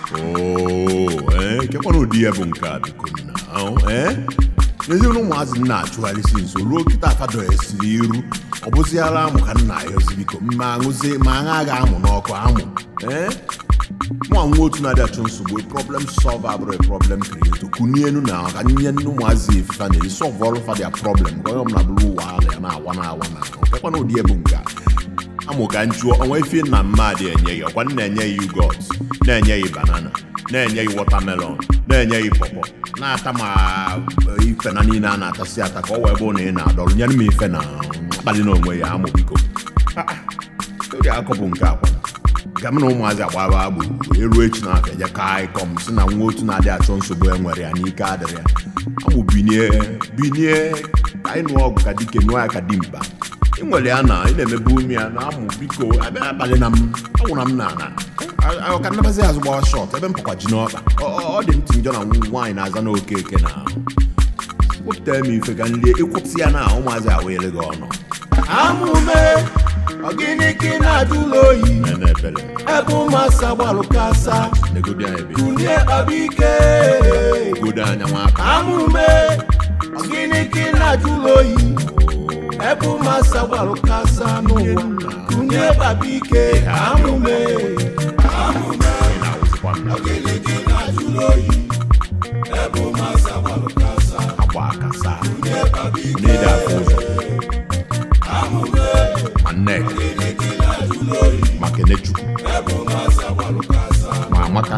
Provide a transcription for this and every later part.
oo ee kekwana ụdị ya bụ nke a biko nna ahụ ee n'ezinụlọ ụmụazị nna achụgharịsi nso ruo kịta afado esiri iru ọ bụziara amụ ka nna ya ozi biko ma aṅụzie ma aṅa aga amụ n'ọkụ amụ ee mụ nwa otu na-adị achụ nsogbu problem solve abụrụ problem creator kunienu na ka nye ndị ụmụazị efifa na solve ọrụ fa dia problem ka onye ọbụla bụrụ ụwa ala ya na-awa na-awa na kekwana ụdị ebu nke a amụ ka njụọ ọnwa ife nna mmadụ enye ya ọkwa nna enye ya yugot na-enye ya banana na-enye ya watermelon na-enye ya pọpọ na-ata ma eh, ife na niile a na-atasị ata ka ọ wee bụ na ị na-adọrọ nyere m ife na mkpali na onwe ya amụ biko Ah, ah, oge akọpụ nke akwa ga m na ụmụazị agbaba gburugburu eruo echi na afọ eje kaa ịkọm si na nwa otu na-adị achọ nsogbu e nwere ya n'ike adịrị ya amụ binie binie ka anyị nụọ ọgụ ka dike nụọ ya ka dimkpa ị nwere ya na ị na-emebu ume ya na amụ biko abịa abalị na m anwụra m na ana A- ka nnabazi azụ gbawa shọt ebe m pụkwa ji n'ọkpa Ọ- ọ ọ dị m tinjọ na nwaanyị na-aza na oke eke na wepụtara m ife ka nlie ịkwụsị ya na ụmụazị awele gị ọnụ Amụme ọgịnị ka ị na-ajụla oyi na ebele ebe ụmụasa gbalụ kasa negodi anyị ebe kunie kpaba ike godo anya nwaka Amụme ọgịnị ka ị na-ajụla oyi ebe ụmụasa gbalụ kasa n'ụwa kunie kpaba ike Amụme ị na-awụzikwa nna ọgịnị ka ị na-ajụla oyi ebe ụmụasa gbalụ kasa agba akasa kunie kpaba ike n'ịdị afọ ụzọ Amụme ma nneka ọgịnị ka ị na-ajụla oyi ma kenechukwu ebe ụmụasa gbalụ kasa ma amaka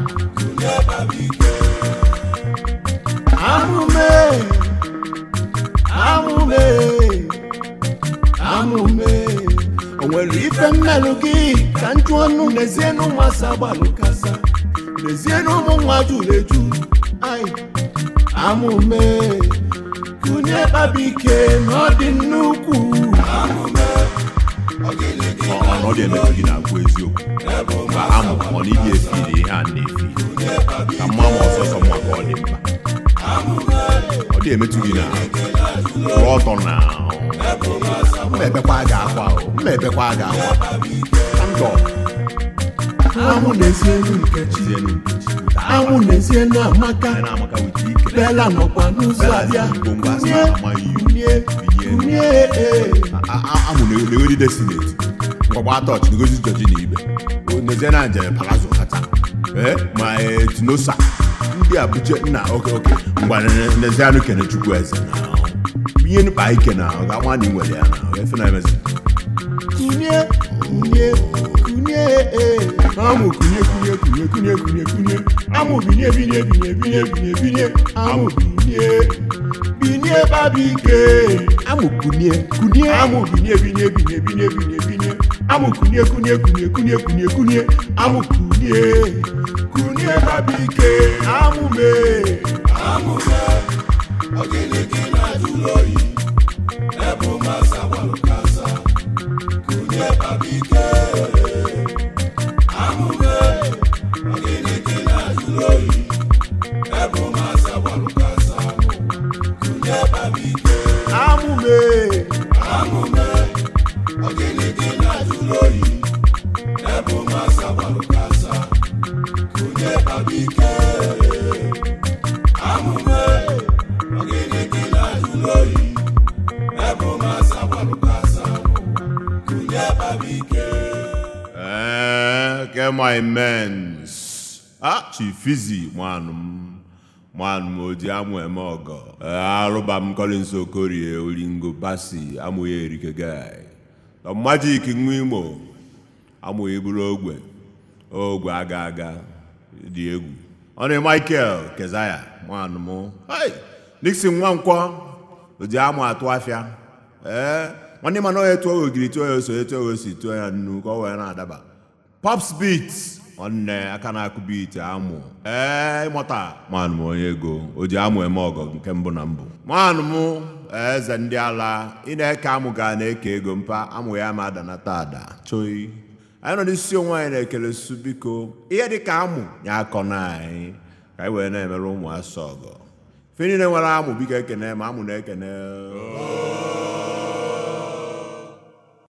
Amụme amụme amụme o nwere ife mmelụ gị ka njụ ọnụ n'ezie na ụmụasa gbalụ kasa n'ezie na ụmụ nwa juru eju ai amụme kụnye kpaba ike na ọ dị nnukwu amụme ọ dị emetụ gị na-akwụ eziokwu ka amụ ọ na ịdị efiri ihe a na-efi ka mma ma ọsọsọ mma ka ọ dị mkpa ọ dị emetụ gị na kwụrụ ọtọ na mma ebekwa ga akwa o, mma ebekwa ga akwa ndọ amụ n'ezie nu nkechi tizienu nkechi amụ n'ezie na amaka anyị na-amaka wite ike bela nọkwa n'ụzọ Bella abịa si ngwo ngwa asị kunye na amaghị iwu. kunye Binye. kunye ee A- a- amụ na-eweri desineti ngwagba tọch ngozi jọji na ibe nezie na njem palazzo kata ee ma ee, tinosa ndị abuja nna oke oke ngwa nezie anụ kene chukwu eze na ihe nukpa ike na ọ ga-anwa na ị nwere ya na efe na emezi kunye kunye kunye ee amụ kunye kunye kunye kunye kunye kunye amụ binye binye binye binye binye binye amụ binye binye babi ike amụ kunie kunye amụ binye binye binye binye binye binye amụ kunye kunye kunye kunye kunye kunye amụ kunye kunye babi ike amụ mee amụ mee ọgịnị gị na-ajụlụ oyi ebe ụmụasa gbalụ kasa kunye babi ike amụ mee ọgịnị gị na-ajụlụ oyi ebe ụmụasa gbalụ kasa kunye babi ike amụ mee amụ mee ọgịnị gị na-ajụlụ oyi ebe ụmụasa gbalụ kasa kunye babi ike amụ mee ọgịnị gị na-ajụlụ oyi ebe ụmụasa gbalụ kasa kunye babi ike ee ke my mens a chifizi nwanụ m nwanụ m oji amụ eme ọgọ ee arụba m Collins Okorie olingo basi amụghị erike gai majik nwa imo amụghị bụrụ ogwe ogwe aga aga dị egwu ọ na Michael Kezaya nwanụ m hey Nixon Nwankwọ oji amụ atụ afịa ee nwanne mana onye tụọ ogiri tụọ ya ose etu o si tụọ ya nnu ka ọ wee na-adaba pops beat nwanne aka na-akụ beat amụ ee ịmụta manụ m onye ego o ji amụ eme ọgọ nke mbụ na mbụ manụ m eze ndị ala ị na-eke amụ ga na-eke ego mpa amụ ya ma adanata ada choi anyị nọ n'isi onwe anyị na-ekele su biko ihe dị ka amụ nye akọ na anyị ka anyị wee na-emere ụmụ asọ ọgọ fe niile nwere amụ biko ekene ma amụ na-ekene